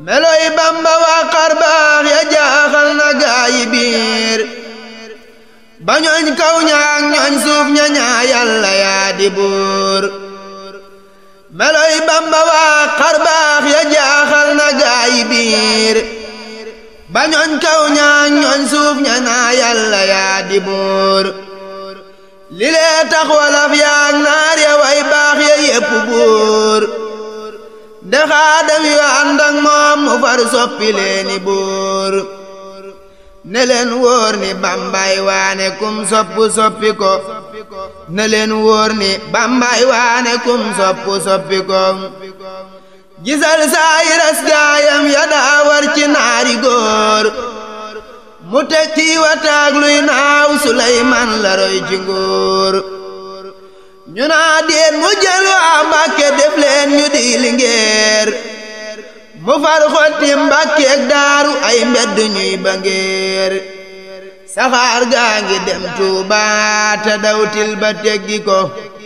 meloy bamba waa xarbaax ya jaaxal na gaayi biir ba ñooñ kaw ñaak ñooñ suuf ña ñaa yàlla yaa di buur meloy bamba waa xarbaax ya jaaxal na gaayi biir ba ñooñ kaw ñaak ñooñ suuf ña ñaa yàlla yaa di buur li lee tax walaf yaak naar ya way baax ya yépp buur de xaadam yu ànd ak moom mu far soppi leeni buur ne leen wóor ni bambay waane kum soppu soppi ko ne leen wóor ni bambay waane kum soppu soppi ko gisal saayiras gaayam ya daa war ci naari góor mu teg ci wataag luy naaw Suleymaan la roy ci nguur ñu naa déet mu jël waa Mbàkke def leen ñu di lingeer mu far xotti Mbàkkeek daaru ay mbedd ñuy ba ngeer saxaar gaa ngi dem Tuuba te dawtil ba teggi ko